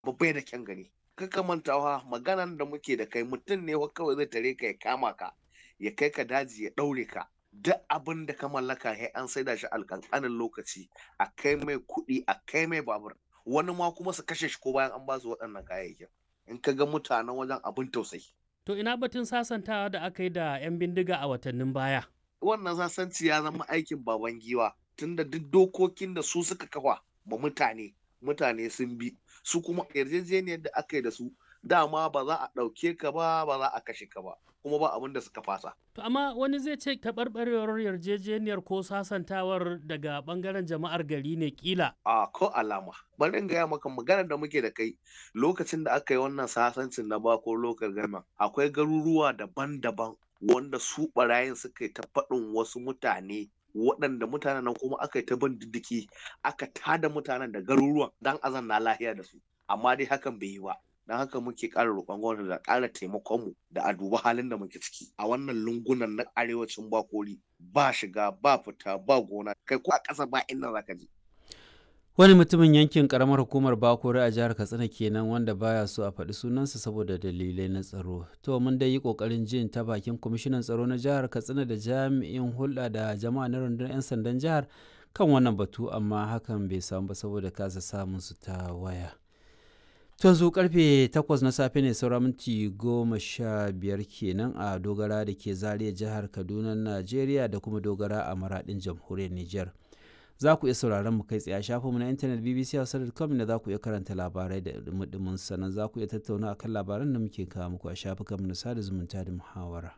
babbai da kyan gani kaka mantawa maganan da muke da kai mutum ne kawai zai tare ka ya kama ka ya kai ka daji ya ɗaure ka duk abin da ka mallaka sai an saida shi alƙanƙanin lokaci a kai mai kuɗi a kai mai babur wani ma kuma su kashe shi ko bayan an ba su waɗannan kayayyakin in ka ga mutanen wajen abin tausayi To ina batun sasantawa da aka yi da 'yan bindiga a watannin baya. wannan sasanci ya zama aikin baban giwa tunda duk dokokin da su suka kafa ba mutane mutane sun bi su kuma yarjejeniyar da aka yi da su dama ba za a ɗauke ka ba ba za a kashe ka ba kuma ba abin da suka fasa To amma wani zai ce taɓarɓarewar yarjejeniyar ko sasantawar daga ɓangaren jama'ar gari ne kila. a ko alama bari in gaya maka maganar da muke da kai lokacin da aka yi wannan sasancin na bako lokal gama akwai garuruwa daban-daban wanda su barayin suka yi ta faɗin wasu mutane waɗanda mutanen nan kuma aka yi ta bin diddiki aka tada mutanen da garuruwan dan azan na lahiya da su amma dai hakan bai yi ba don haka muke ƙara roƙon gwamnati da ƙara taimakon mu da a duba halin da muke ciki a wannan lungunan na arewacin bakori ba shiga ba fita ba gona kai ko a ƙasa ba inda zaka je Wani mutumin yankin karamar hukumar Bakore a jihar Katsina kenan wanda baya so a faɗi sunansa saboda dalilai na tsaro. To mun dai yi ƙoƙarin jin ta bakin kwamishinan tsaro na jihar Katsina da jami'in hulɗa da jama'a na rundunar 'yan sandan jihar kan wannan batu amma hakan bai samu ba saboda kasa samun su ta waya. To yanzu karfe 8 na safe ne saura minti goma sha biyar kenan a dogara da ke zariya jihar Kaduna Najeriya da kuma dogara a maradin jamhuriyar Nijar. za ku iya sauraron mu kai tsaye a shafinmu na intanet bbc.com da za ku iya karanta labarai da dumudumin sannan za ku iya tattauna akan labaran da muke kawo muku a shafukanmu na sada zumunta da muhawara.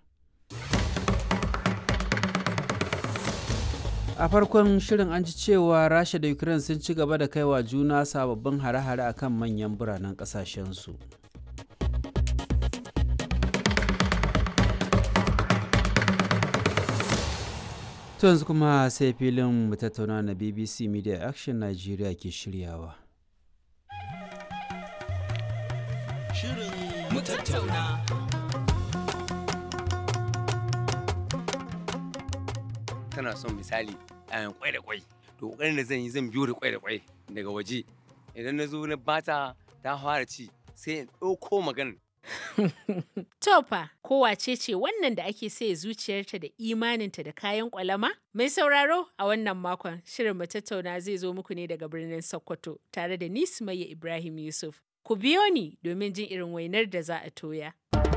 a farkon shirin an ji cewa rasha da ukraine sun ci gaba da kaiwa juna sababbin hare-hare akan manyan biranen kasashensu. To yanzu kuma sai filin mu tattauna na BBC Media Action Nigeria ke shiryawa. Shirin mu tattauna. Tana son misali ayan kwai da kwai. To kokarin da zan yi zan biyo da kwai da kwai daga waje. Idan na zo na bata ta fara ci sai in ɗauko maganar Tofa, kowace ce wannan da ake sai zuciyarta da imaninta da kayan kwalama? Mai sauraro a wannan makon shirin mu tattauna zai zo muku ne daga birnin Sokoto tare da ni Sumayya Ibrahim Yusuf. Ku biyo ni domin jin irin wainar da za a toya.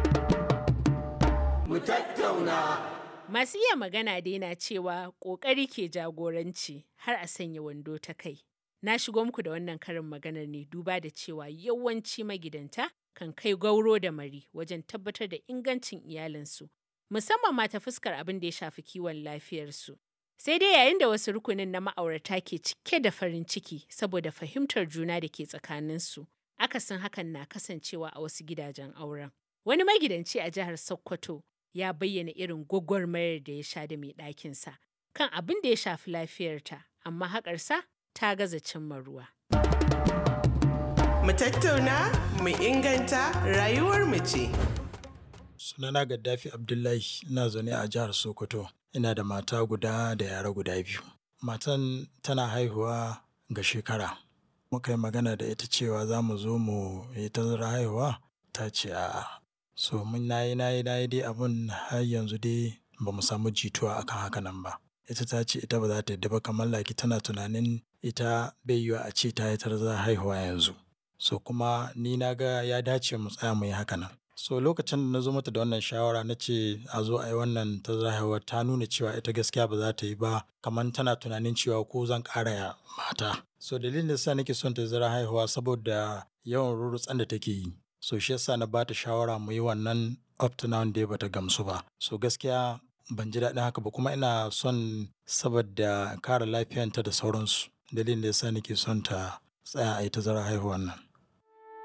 Mu tattauna. Masu iya magana dai na cewa ƙoƙari ke jagoranci har a sanya wando ta kai. Na shigo muku da wannan karin maganar ne duba da cewa yawanci magidanta kan kai gauro da mari wajen tabbatar da ingancin iyalinsu, musamman ma ta fuskar abin da ya shafi kiwon lafiyarsu. Sai dai yayin da wasu rukunin na ma'aurata ke cike da farin ciki saboda fahimtar juna da ke tsakaninsu, akasin hakan na kasancewa a wasu gidajen auren. Wani magidanci a jihar Sokoto ya bayyana irin gwagwarmayar da ya sha da mai ɗakinsa kan abin da ya shafi lafiyarta, amma haƙarsa ta gaza cimma ruwa. mu tattauna mu inganta rayuwar mu ce. Sunana Gaddafi Abdullahi ina zaune a jihar Sokoto. Ina da mata guda da yara guda biyu. Matan tana haihuwa ga shekara. Muka yi magana da ita cewa za mu zo mu yi tazara haihuwa ta ce a'a. So mun nayi nayi nayi dai abun har yanzu dai ba mu samu jituwa akan haka nan ba. Ita ta ce ita ba za ta yadda ba kamar laki tana tunanin ita bai yiwa a ce ta yi tazara haihuwa yanzu. so kuma ni na ga ya dace mu tsaya mu yi haka nan so lokacin da na zo mata da wannan shawara na ce a zo a yi wannan ta haihuwa ta nuna cewa ita gaskiya ba za ta yi ba kamar tana tunanin cewa ko zan ƙara ya mata so dalilin da sa nake son ta zara haihuwa saboda yawan rurutsan da take yi so shi yasa na bata shawara mu yi wannan up to now dai bata gamsu ba so gaskiya ban ji daɗin haka ba kuma ina son saboda kare lafiyanta da sauransu dalilin da yasa nake son ta tsaya a yi tazara haihuwan nan